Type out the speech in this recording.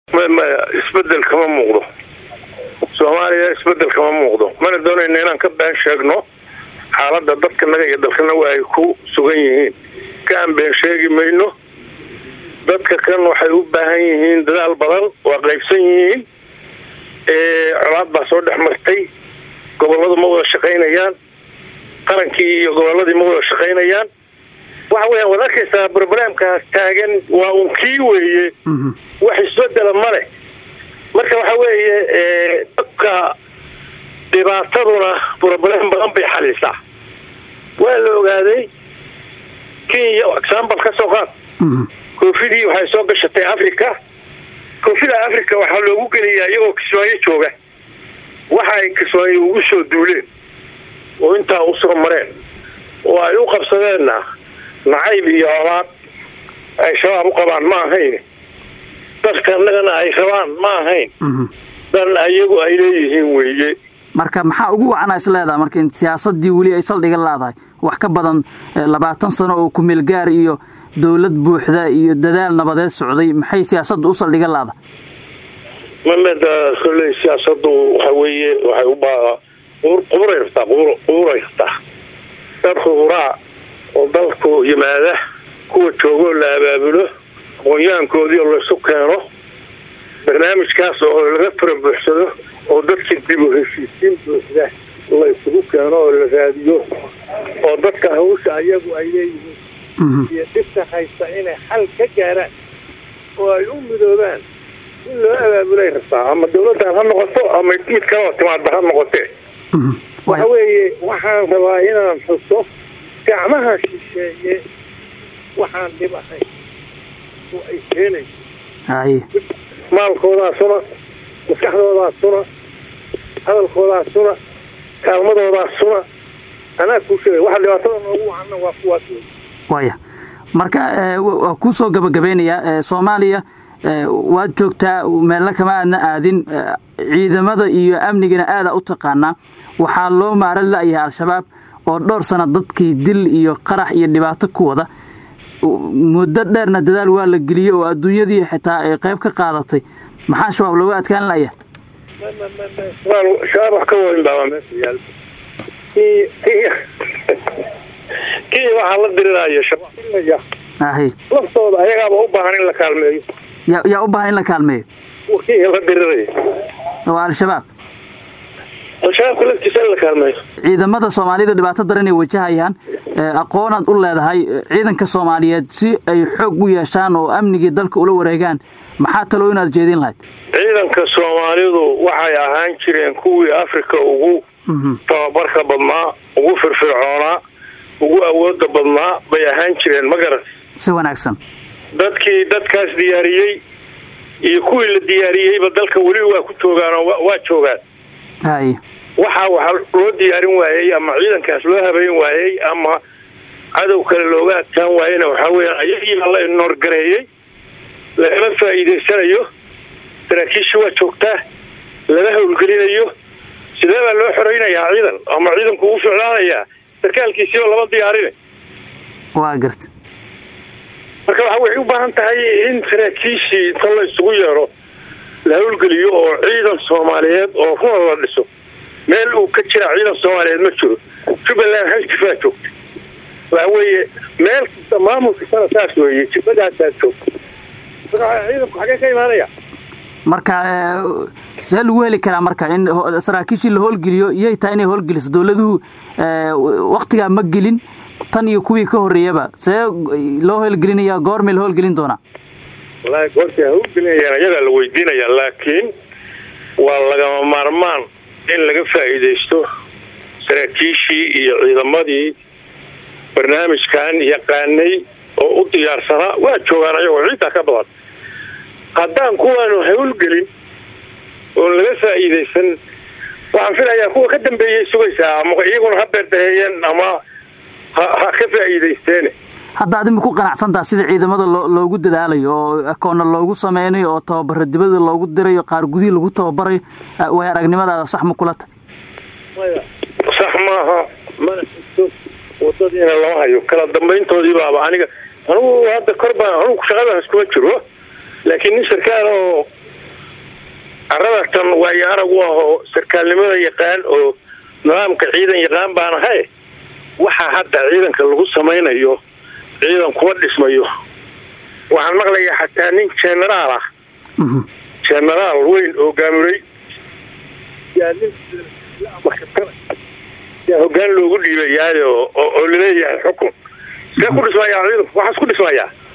maya isbedel kama muuqdo soomaaliya isbedel kama muuqdo mana doonayna inaan ka been sheegno xaaladda dadkanaga iyo dalkana waa ay ku sugan yihiin kaan been sheegi mayno dadka kan waxay u baahan yihiin dadaal badan waa qaybsan yihiin colaad baa soo dhex martay gobolladu ma wada shaqaynayaan qarankii iyo gobolladii ma wada shaqaynayaan waxa weeyaan waad arkaysaa broblemkaas taagan waa un kii weeye wax isbedela ma leh marka waxa weeye dadka dhibaataduna broblem badan bay xalisaa waa la ogaaday kenya example ka soo qaad koofidii waxay soo gashatay africa koofida africa waxaa loogu geliyaa iyagoo kismaayo jooga waxa ay kismaayo ugu soo duuleen oo intaa usoo mareen oo ay u qabsadeenna nacayb iyo colaad ay shabaab u qabaan ma ahayn dadka annagana ay rabaan ma ahayn dan ayagu ay leeyihiin weeye marka maxaa ugu wacanaa is leedaha marka in siyaasadii weli ay saldhiga laadahay wax ka badan labaatan sano oo kumeelgaar iyo dowlad buuxda iyo dadaal nabadeed socday maxay siyaasadda u saldhiga laada mameda kolley siyaasadu waxa weeye waxay u baa quburay rabtaa quburay rabtaa dad khuburaa oo dalku yimaada kuwa joogoo la abaabulo aqoonyahankoodii oo laysu keeno barnaamijkaas oo laga fara buuxsado oo dadka dib u heshiisiin buuxda la isugu keeno oo la raadiyo oo dadka hawsha ayagu ay leeyihiin iyo dhibta haysta inay xal ka gaaraan oo ay u midoobaan in loo abaabulay rabtaa ama dawladdan ha noqoto ama mid kaloo timaada ha noqotee waxa weeye waxaan rabaa inaan xuso gacmaha shisheeye waxaan dhib ahayn oo ay keenayso maalkoodaasuna maskaxdoodaasuna hadalkoodaasuna kaalmadoodaasuna anaa kuu sheegay waxa dhibaatada noogu wacana waa kuwaas wey waya marka waa kuu soo gabagabeynayaa soomaaliya waad joogtaa meelna kama aadna aadin ciidamada iyo amnigana aadaa u taqaanaa waxaa loo maaran la-yahay al-shabaab oo dhowr sana dadkii dil iyo qarax iyo dhibaato ku wada muddo dheerna dadaal waa la geliyey oo adduunyadii xitaa ay qayb ka qaadatay maxaa shabaab looga adkaan laya shabaab wax ka weyn baaba meesha yaal kii waxaa la diriraayo shabaab ahi laftooda ayagaaba u baahan in la kaalmeeyo ya yaa u baahan in la kaalmeeyo kii la diriraya waa al-shabaab al-shabaabka laftiisa in la kaalmeeyo ciidamada soomaalida dhibaato daran ay wajahayaan aqoonaad u leedahay ciidanka soomaaliyeed si ay xoog u yeeshaan oo amnigii dalka ula wareegaan maxaa taloo inaad jeedin lahayd ciidanka soomaalidu waxay ahaan jireen kuwii africa ugu tababarka badnaa ugu firfircoonaa ugu awooda badnaa bay ahaan jireen ma garat si wanaagsan dadkii dadkaas diyaariyey iyo kuwii la diyaariyeyba dalka weli waa ku joogaanoo waa joogaan hay waxaa waxa loo diyaarin waayey ama ciidankaas loo habeyn waayey ama cadow kale looga adkaan waayena waxaa weya ayagiiba la inoorgareeyey lagala faa'iidaysanayo saraakiisha waa joogtaa laga howlgelinayo sidee baa loo xoreynayaa ciidan ama ciidanku uu ficlaanayaa sarkaalkiisiiba lama diyaarine waa garta marka waxa waxay u baahan tahay in saraakiishii inta la isugu yeedho la howlgeliyo oo ciidan soomaaliyeed oo runa la dhiso meel uu ka jira ciidan soomaaliyeed ma jiro jubbaland hal jifaa joogta waxa weeye meel kasta maamul kastana saas weeye jibadaasaa joogta marka ciidanku xagee ka imaanaya marka see lagu heli karaa marka in saraakiishii la howlgeliyo iyay tahay inay howlgeliso dowladuhu waktigaa ma gelin tan iyo kuwii ka horreeyaba see loo howlgelinaya goormay la howlgelin doonaa wallaahi goortii howlgelinayaan iyagaa la weydiinaya laakiin waa lagama maarmaan in laga faa'iidaysto saraakiishii iyo ciidamadii barnaamijkan yaqaanay oo u diyaarsanaa waa joogaan ayagoo ciiddaa ka badan haddaan kuwaanu howlgelin oon laga faa'iidaysan waxaan filayaa kuwa ka dambeeyay sugaysaa ama iyaguna ha beerdaheeyeen ama ha ha ka faa'iidaysteene hadda adima ku qanacsantaha sida ciidamada loo loogu dadaalayo oo akoonna loogu sameynayo oo tababaro dibada loogu dirayo qaar gudihii lagu tababarayo way aragnimadaada sax ma kula tahy sax maaha mana xigto wadadiina lama hayo kala dambayntoodii baaba aniga anugu hadda kor baan anugu shaqadaas kuma jiro laakiin nin sarkaal oo arradatan waayo arag u ahoo sarkaalnimada yaqaan oo nidaamka ciidan yaqaan baan ahay waxaa hadda ciidanka lagu samaynayo ciidan kuma dhismayo waxaan maqlayaa xataa nin genaraal ah genaraal weyn oo gaamuray yaa hogaan loogu dhiibayaayo oo laleeyahay xukun see ku dhismayaa ciidanku waxaas ku dhismayaa